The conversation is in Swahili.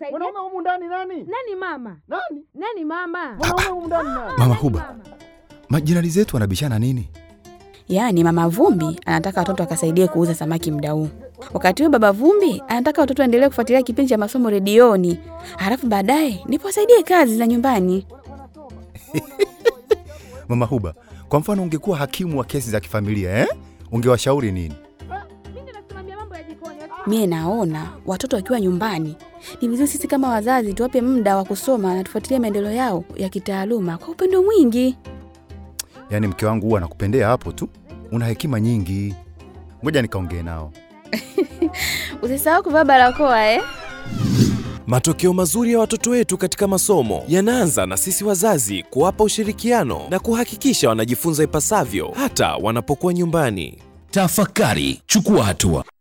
nikusaidia? Mwanaume humu ndani nani? Nani mama? Nani? Nani mama? Mwanaume humu ndani nani? Mama Huba, majirani zetu wanabishana nini? Yaani mama Vumbi anataka watoto akasaidie kuuza samaki mda huu, wakati huyo baba Vumbi anataka watoto waendelee kufuatilia kipindi cha masomo redioni, halafu baadaye nipo wasaidie kazi za nyumbani. Mama Huba, kwa mfano ungekuwa hakimu wa kesi za kifamilia eh? Ungewashauri nini? Mimi nasimamia mambo ya jikoni. Mie naona watoto wakiwa nyumbani ni vizuri sisi kama wazazi tuwape muda wa kusoma na tufuatilie maendeleo yao ya kitaaluma kwa upendo mwingi. Yaani mke wangu huwa anakupendea hapo tu, una hekima nyingi. Ngoja nikaongee nao. Usisahau kuvaa barakoa eh? Matokeo mazuri ya watoto wetu katika masomo yanaanza na sisi wazazi kuwapa ushirikiano na kuhakikisha wanajifunza ipasavyo hata wanapokuwa nyumbani. Tafakari, chukua hatua.